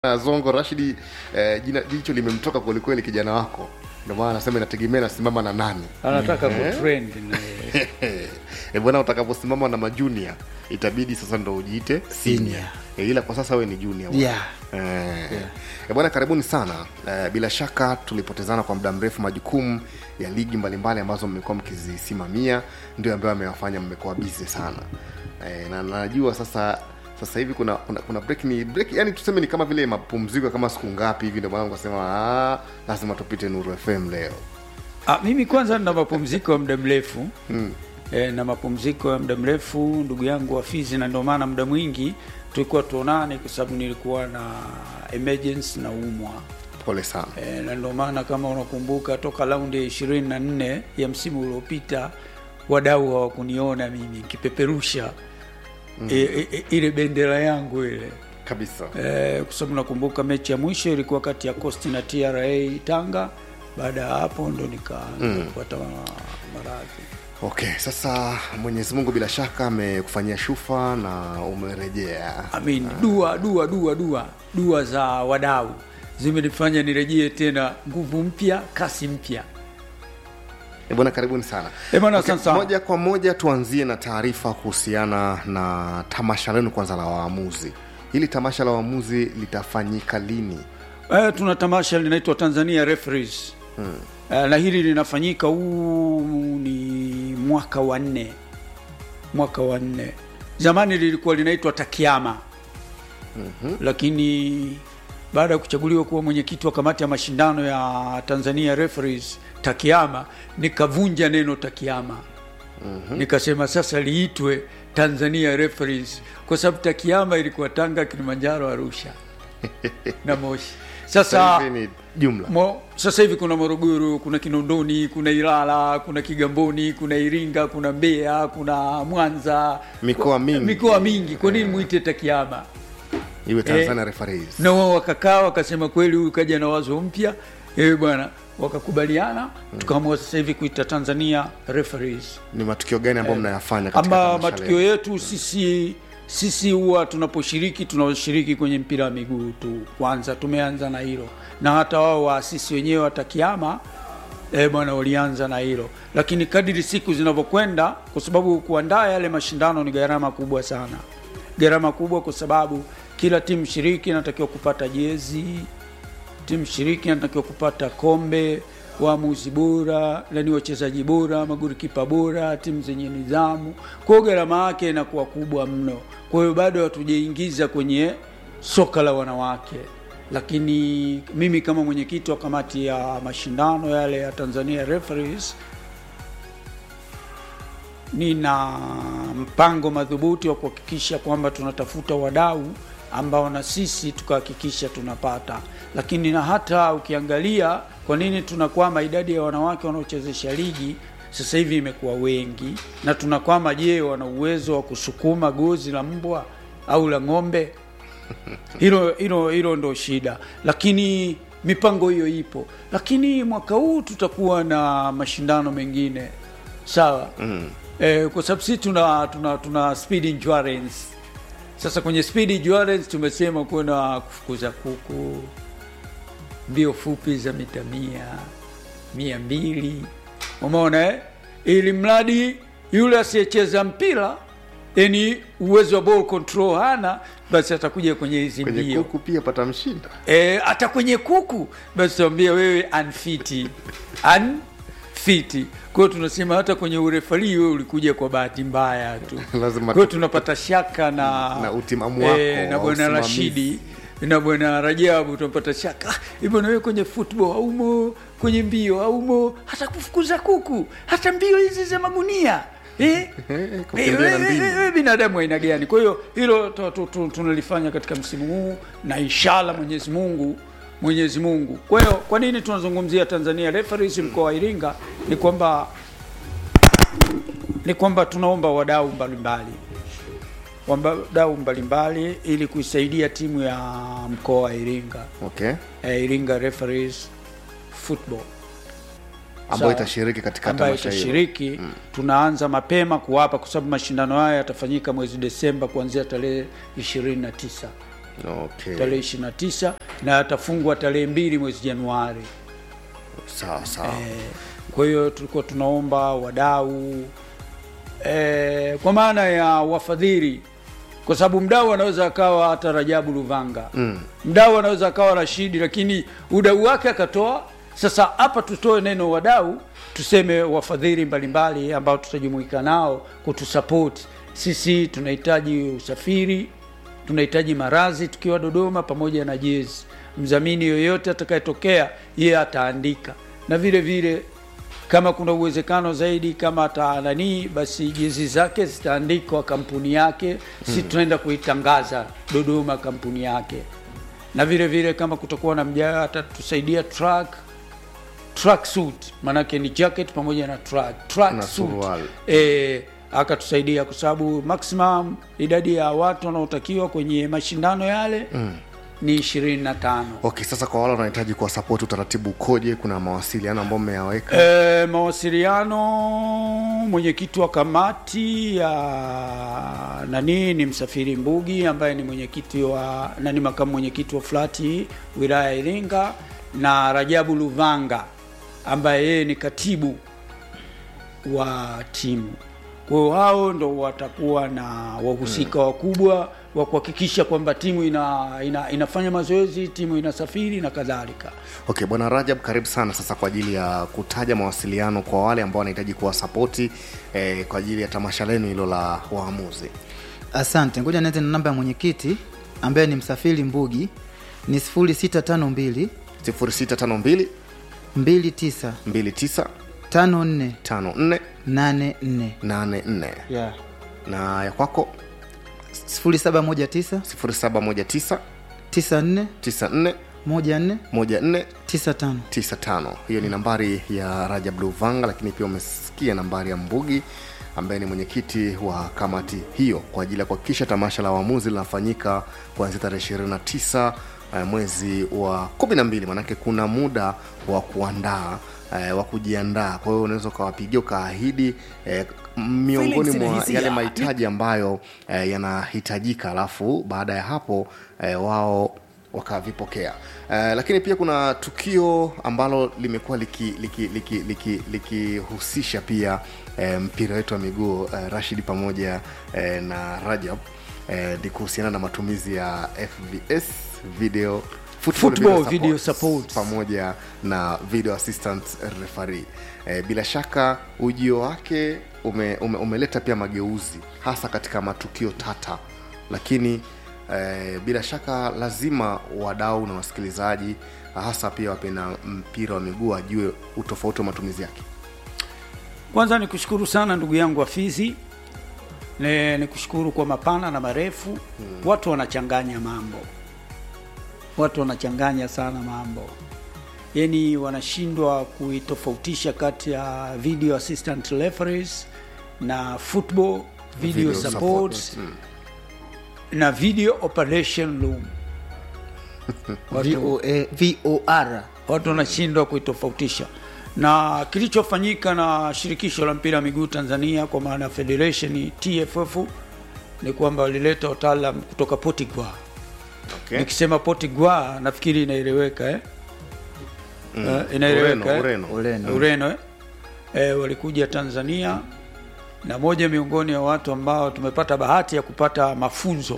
na Zongo Rashidi eh, jina jicho limemtoka kwelikweli kijana wako, ndio maana anasema inategemea nasimama na nani. anataka kutrend na e bwana, utakaposimama na majunia itabidi sasa ndo ujiite senior e, ila kwa sasa wewe ni junior bwana. Yeah. Eh, e bwana, karibuni sana eh, bila shaka tulipotezana kwa muda mrefu. Majukumu ya ligi mbalimbali ambazo mmekuwa mkizisimamia ndio ambayo amewafanya mmekuwa busy sana eh, na najua sasa sasa hivi kuna kuna, kuna break ni break yani tuseme ni kama vile mapumziko kama siku ngapi hivi, ndio maana nikasema ah, lazima tupite Nuru FM leo. Ah, mimi kwanza nina mapumziko ya muda mrefu mm. E, na mapumziko ya muda mrefu ndugu yangu Hafizi, na ndio maana muda mwingi tulikuwa tuonane kwa sababu nilikuwa na emergency na umwa Pole sana. e, na ndio maana kama unakumbuka toka raundi ya ishirini na nne ya msimu uliopita wadau hawakuniona mimi nikipeperusha mm. e, e, ile bendera yangu ile kabisa Eh, kwa sababu nakumbuka mechi ya mwisho ilikuwa kati ya Coast na TRA Tanga. Baada ya hapo ndo nikaanza kupata ma- maradhi. okay sasa mwenyezi mungu bila shaka amekufanyia shufa na umerejea Amin, dua dua dua dua dua za wadau zimenifanya nirejee tena nguvu mpya, kasi mpya. Eh, bwana karibuni sana Eh, bwana, okay, asante sana. moja kwa moja tuanzie na taarifa kuhusiana na tamasha lenu kwanza la waamuzi hili tamasha la waamuzi litafanyika lini Eh, tuna tamasha linaitwa Tanzania Referees hmm. Eh, na hili linafanyika huu ni mwaka wa nne, mwaka wa nne. Zamani lilikuwa linaitwa Takiama mm-hmm. lakini baada ya kuchaguliwa kuwa mwenyekiti wa kamati ya mashindano ya Tanzania Referees Takiama, nikavunja neno Takiama mm-hmm. nikasema sasa liitwe Tanzania Referees kwa sababu Takiama ilikuwa Tanga, Kilimanjaro, Arusha na Moshi. Sasa Sasa hivi ni jumla Mo, sasa hivi kuna Morogoro, kuna Kinondoni, kuna Ilala, kuna Kigamboni, kuna Iringa, kuna Mbeya, kuna Mwanza, Mikoa mingi. mikoa mingi. Kwa nini muite Takiama? iwe tanzania referees Na wao wakakaa wakasema, kweli huyu kaja na wazo mpya, eh bwana, wakakubaliana, tukaamua sasa hivi kuita Tanzania Referees. ni matukio gani ambayo mnayafanya katika Ama tamasha matukio lenu? yetu sisi sisi huwa tunaposhiriki tunashiriki kwenye mpira wa miguu tu. Kwanza tumeanza na hilo, na hata wao waasisi wenyewe watakiama eh bwana, walianza na hilo, lakini kadiri siku zinavyokwenda, kwa sababu kuandaa yale mashindano ni gharama kubwa sana, gharama kubwa kwa sababu kila timu shiriki inatakiwa kupata jezi timu shiriki inatakiwa kupata kombe, waamuzi bora, nani wachezaji bora, magolikipa bora, timu zenye nidhamu. Kwa hiyo gharama yake inakuwa kubwa mno. Kwa hiyo bado hatujaingiza kwenye soka la wanawake, lakini mimi kama mwenyekiti wa kamati ya mashindano yale ya Tanzania Referees nina mpango madhubuti wa kuhakikisha kwamba tunatafuta wadau ambao na sisi tukahakikisha tunapata. Lakini na hata ukiangalia kwa nini tunakwama, idadi ya wanawake wanaochezesha ligi sasa hivi imekuwa wengi, na tunakwama. Je, wana uwezo wa kusukuma gozi la mbwa au la ng'ombe? hilo hilo hilo ndo shida, lakini mipango hiyo ipo. Lakini mwaka huu tutakuwa na mashindano mengine sawa mm. Eh, kwa sababu sisi tuna, tuna, tuna speed endurance. Sasa kwenye speed endurance tumesema kuna kufukuza kuku, mbio fupi za mita mia mia mbili umeona eh? ili mradi yule asiyecheza mpira yani uwezo wa ball control hana basi atakuja kwenye hizi kwenye mbio kuku pia patamshinda e, hata kwenye kuku basi tuambia wewe unfiti unfiti kwa hiyo tunasema hata kwenye urefari wewe ulikuja kwa bahati mbaya tu Lazima kwa hiyo tu- tunapata shaka na Na utimamu wako eh, na wa bwana usimamizi. Rashidi na bwana Rajabu tunapata shaka "Ah, eh, bwana wewe kwenye football haumo kwenye mbio haumo hata kufukuza kuku hata mbio hizi za magunia eh? Eh, kukimbia na Eh, mbinu. eh, eh, binadamu aina gani? Kwa hiyo hilo tu- tu- tu- tunalifanya katika msimu huu na inshallah Mwenyezi Mungu Mwenyezi Mungu. Kwa hiyo kwa nini tunazungumzia Tanzania Referees mkoa wa Iringa ni kwamba ni kwamba tunaomba wadau mbalimbali wadau mbalimbali ili kuisaidia timu ya mkoa wa Iringa okay eh, Iringa Referees Football ambayo Sawa. itashiriki katika ambayo tamasha hilo itashiriki tunaanza mapema kuwapa, kwa sababu mashindano haya yatafanyika mwezi Desemba kuanzia tarehe 29 okay. tarehe 29 na atafungwa tarehe mbili mwezi Januari. sawa sawa Eh, kwa hiyo tulikuwa tunaomba wadau eh, kwa maana ya wafadhili, kwa sababu mdau anaweza akawa hata Rajabu Luvanga mm. mdau anaweza akawa Rashidi, lakini udau wake akatoa. Sasa hapa tutoe neno wadau, tuseme wafadhili mbalimbali ambao tutajumuika nao kutusapoti sisi. Tunahitaji usafiri, tunahitaji marazi tukiwa Dodoma pamoja na jezi. Mdhamini yoyote atakayetokea yeye ataandika, na vile vile kama kuna uwezekano zaidi, kama atananii, basi jezi zake zitaandikwa kampuni yake, si tunaenda kuitangaza Dodoma kampuni yake, na vile vile kama kutakuwa na mjaa atatusaidia track track suit, maanake ni jacket pamoja na track track Na suit suruali. e, akatusaidia kwa sababu maximum idadi ya watu wanaotakiwa kwenye mashindano yale mm. ni ishirini na tano. okay sasa kwa wale wanahitaji kuwasapoti utaratibu ukoje kuna mawasiliano ambayo mmeyaweka E, mawasiliano mwenyekiti wa kamati ya nani ni Msafiri Mbugi ambaye ni mwenyekiti wa nani makamu mwenyekiti wa flati wilaya ya Iringa na Rajabu Luvanga ambaye yeye ni katibu wa timu. Kwa hiyo hao ndo watakuwa na wahusika wakubwa wa kuhakikisha kwamba timu ina, ina, inafanya mazoezi, timu inasafiri na kadhalika. okay bwana rajab karibu sana sasa kwa ajili ya kutaja mawasiliano kwa wale ambao wanahitaji kuwasapoti eh, kwa ajili ya tamasha lenu hilo la waamuzi Asante, ngoja nianze na namba ya mwenyekiti ambaye ni Msafiri Mbugi ni 0652 0652 29 29 54 54 84 84 yeah. na ya kwako 0719 0719 94 94 14 14 95 95 hiyo ni nambari ya rajab luvanga lakini pia umesikia nambari ya mbugi ambaye ni mwenyekiti wa kamati hiyo kwa ajili ya kuhakikisha tamasha la waamuzi linafanyika kuanzia tarehe 29 eh, mwezi wa 12 manake kuna muda wa kuandaa eh, wa kujiandaa kwa hiyo unaweza ukawapigia ukaahidi eh, miongoni Feelings na mwa hisia. yale mahitaji ambayo eh, yanahitajika alafu baada ya hapo eh, wao wakavipokea eh, lakini pia kuna tukio ambalo limekuwa likihusisha liki, liki, liki, likihusisha pia eh, mpira wetu wa miguu eh, rashid pamoja eh, na rajab eh, ni kuhusiana na matumizi ya fvs video football Football video support. pamoja na video assistant referee e, bila shaka ujio wake ume, ume, umeleta pia mageuzi hasa katika matukio tata lakini e, bila shaka lazima wadau na wasikilizaji hasa pia wapenda mpira wa miguu ajue utofauti wa matumizi yake Kwanza ni kushukuru sana ndugu yangu Afizi, ni ni kushukuru kwa mapana na marefu hmm. Watu wanachanganya mambo, watu wanachanganya sana mambo, yaani wanashindwa kuitofautisha kati ya video assistant referees na football video, Video support, support, mm. na video operation room watu, VOA, VOR watu wanashindwa kuitofautisha na kilichofanyika na shirikisho la mpira wa miguu Tanzania kwa maana ya federation TFF ni kwamba walileta wataalam kutoka Potiguar. okay. Nikisema Potiguar nafikiri inaeleweka eh? Mm. Eh, inaeleweka Ureno, eh? Ureno. Ureno. Ureno eh? Eh, walikuja Tanzania na moja miongoni ya watu ambao tumepata bahati ya kupata mafunzo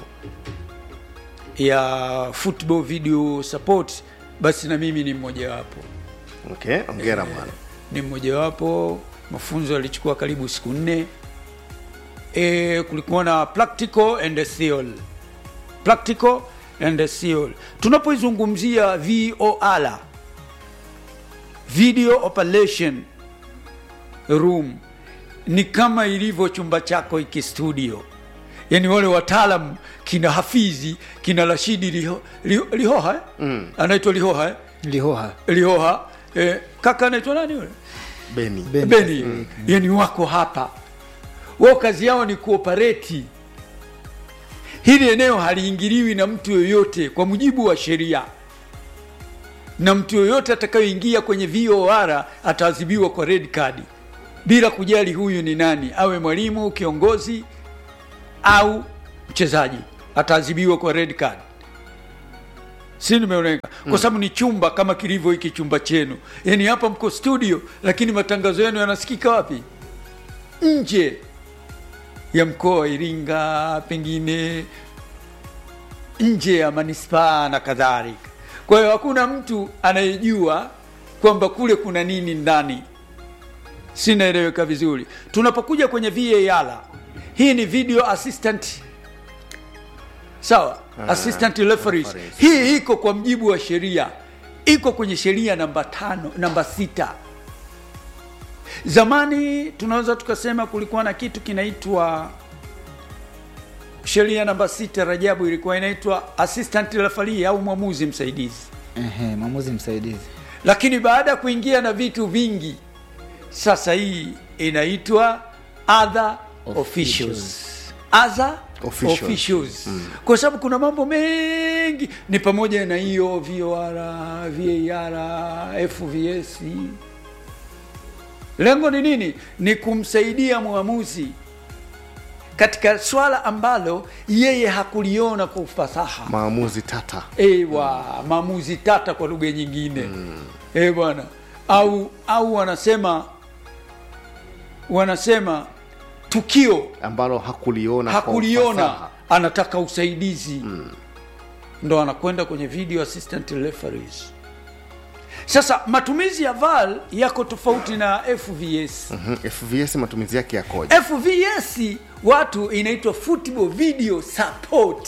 ya football video support, basi na mimi ni mmojawapo okay. ongera bwana ni mmojawapo. Mafunzo yalichukua karibu siku nne. E, kulikuwa na practical and theory. Practical and theory. Tunapoizungumzia VOR, video operation room, ni kama ilivyo chumba chako iki studio, yaani wale wataalam kina Hafizi kina Rashidi Liho, Liho, Lihoha eh? mm. anaitwa Lihoha eh? Lihoha Lihoha eh, kaka anaitwa nani yule beni Beni. Beni, yani wako hapa, wao kazi yao ni kuopereti. Hili eneo haliingiliwi na mtu yoyote kwa mujibu wa sheria, na mtu yoyote atakayoingia kwenye VOR ataadhibiwa kwa red card bila kujali huyu ni nani, awe mwalimu, kiongozi au mchezaji, ataadhibiwa kwa red card. si nimeoneka kwa sababu ni chumba kama kilivyo hiki chumba chenu yaani hapa mko studio lakini matangazo yenu yanasikika wapi nje ya mkoa wa iringa pengine nje ya manispaa na kadhalika kwa hiyo hakuna mtu anayejua kwamba kule kuna nini ndani sinaeleweka vizuri tunapokuja kwenye var hii ni video assistant sawa assistant referees referees. hii iko kwa mjibu wa sheria iko kwenye sheria namba tano namba sita zamani tunaweza tukasema kulikuwa na kitu kinaitwa sheria namba sita rajabu ilikuwa inaitwa assistant referee au mwamuzi msaidizi Ehe, mwamuzi msaidizi lakini baada ya kuingia na vitu vingi sasa hii inaitwa other officials other Officials. officials kwa sababu kuna mambo mengi ni pamoja na hiyo vor var fvs lengo ni nini ni kumsaidia mwamuzi katika swala ambalo yeye hakuliona kwa ufasaha maamuzi tata ewa maamuzi tata kwa lugha nyingine mm. e bwana au au wanasema wanasema tukio ambalo hakuliona kwa hakuliona ufasaha. anataka usaidizi mm. ndo anakwenda kwenye video assistant referees sasa matumizi ya val yako tofauti na fvs Mhm, fvs matumizi yake yakoje fvs watu inaitwa football video support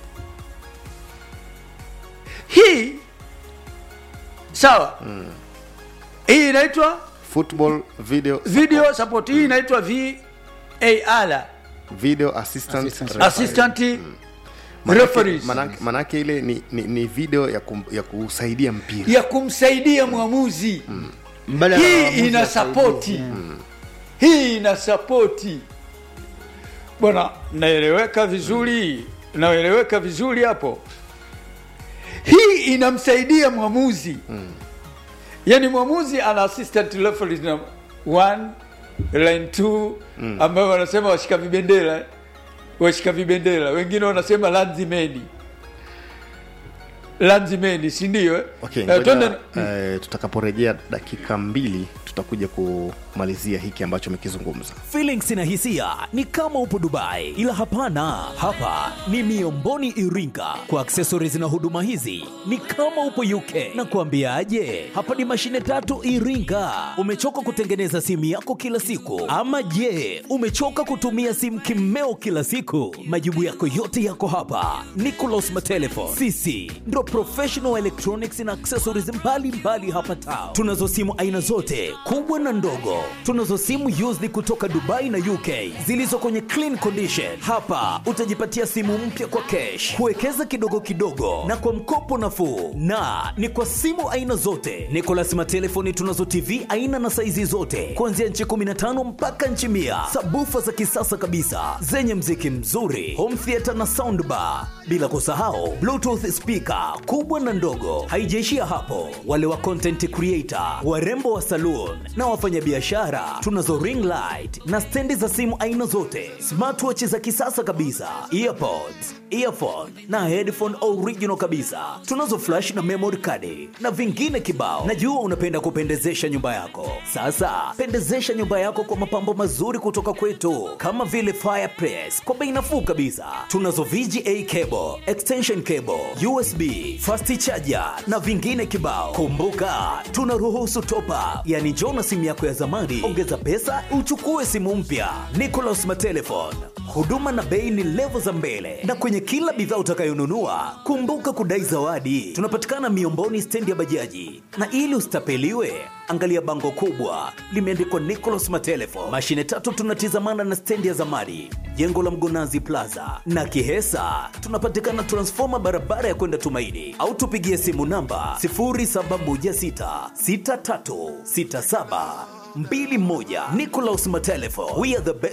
hii sawa mm. hii inaitwa football video video support hii inaitwa var video assistant, Assistant referee. assistant Manake- referees manake, manake ile ni, ni, ni video ya, kum, ya kusaidia mpira ya kumsaidia mwamuzi Mbadala wa hii waamuzi ina wasaidizi. sapoti Mm. hii ina sapoti bwana naeleweka vizuri naeleweka vizuri hapo hii inamsaidia mwamuzi yaani mwamuzi ana assistant referees na one line two ambayo wanasema washika vibendera washika vibendera wengine wanasema lanzimeni lanzimeni sindio eh? okay, Eh, ngoja, twende- eh, tutakaporejea dakika mbili tutakuja kumalizia hiki ambacho umekizungumza Feelings na hisia ni kama upo Dubai, ila hapana, hapa ni Miomboni Iringa. Kwa accessories na huduma hizi ni kama upo UK. Na kuambiaje, hapa ni mashine tatu Iringa. Umechoka kutengeneza simu yako kila siku, ama je, umechoka kutumia simu kimeo kila siku? Majibu yako yote yako hapa. Nicolas Matelefon, sisi ndo professional electronics na accessories mbalimbali mbali hapa town. Tunazo simu aina zote kubwa na ndogo. Tunazo simu used kutoka Dubai na UK zilizo kwenye clean condition. Hapa utajipatia simu mpya kwa cash, kuwekeza kidogo kidogo na kwa mkopo nafuu, na ni kwa simu aina zote. Nicolas Matelefoni tunazo TV aina na saizi zote kuanzia nchi 15 mpaka nchi mia, sabufa za kisasa kabisa zenye mziki mzuri, home theater na soundbar, bila kusahau bluetooth speaker kubwa na ndogo. Haijaishia hapo, wale wa content creator, warembo wa saloon na wafanyabiashara, tunazo ring light na stendi za simu aina zote, smartwatch za kisasa kabisa, earpods, earphone na headphone original kabisa. Tunazo flash na memory card na vingine kibao. Najua unapenda kupendezesha nyumba yako. Sasa pendezesha nyumba yako kwa mapambo mazuri kutoka kwetu, kama vile fireplace kwa bei nafuu kabisa. Tunazo VGA cable, extension cable, USB, fast charger na vingine kibao. Kumbuka, tunaruhusu top up, yani njoo na simu yako ya zamani, ongeza pesa uchukue simu mpya. Nicolas Matelefon, huduma na bei ni levo za mbele, na kwenye kila bidhaa utakayonunua kumbuka kudai zawadi. Tunapatikana Miomboni, stendi ya bajaji, na ili usitapeliwe angalia bango kubwa limeandikwa Nicolas Matelefon. Mashine tatu tunatizamana na stendi ya zamani, jengo la Mgonazi Plaza na Kihesa. Tunapatikana transfoma barabara ya kwenda Tumaini, au tupigie simu namba 0716636721. Nicolas Matelefon, we are the best